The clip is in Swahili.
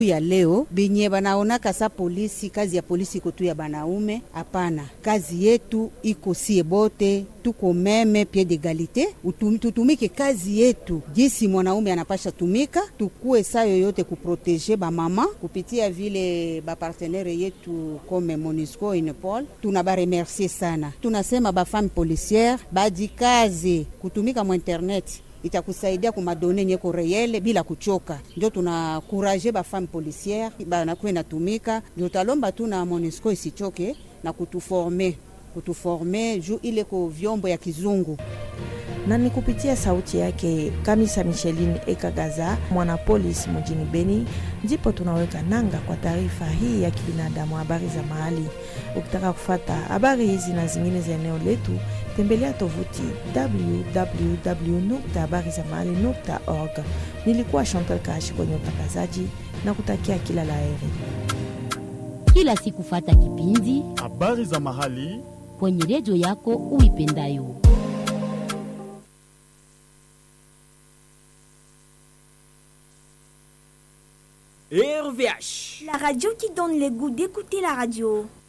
ya leo benye banaonaka sa polisi, kazi ya polisi iko tu ya banaume. Hapana, kazi yetu iko sie bote tuko meme pied d'egalite, tutumike kazi yetu jisi mwanaume anapasha tumika, tukue saa yoyote kuproteje bamama kupitia vile bapartenere yetu kome Monisco Unipol. Tuna baremercie sana, tunasema bafame policiere badikaze kutumika mu internet itakusaidia kumadone nyeko reyele bila kuchoka. Ndio tunakuraje bafame policiere banakuwe natumika, ndio talomba tu na Monisco isichoke na kutuforme kutuforme juu ile ko vyombo ya kizungu na ni kupitia sauti yake Kamisa Micheline Ekagaza, mwanapolisi mjini Beni, ndipo tunaweka nanga kwa taarifa hii ya kibinadamu, habari za mahali. Ukitaka kufata habari hizi na zingine za eneo letu, tembelea tovuti www habari za mahali org. Nilikuwa Chantal Kashi kwenye utangazaji na kutakia kila la heri. Kila siku fata kipindi habari za mahali kwenye redio yako uipendayo. RVH. La radio qui donne le goût d'écouter la radio.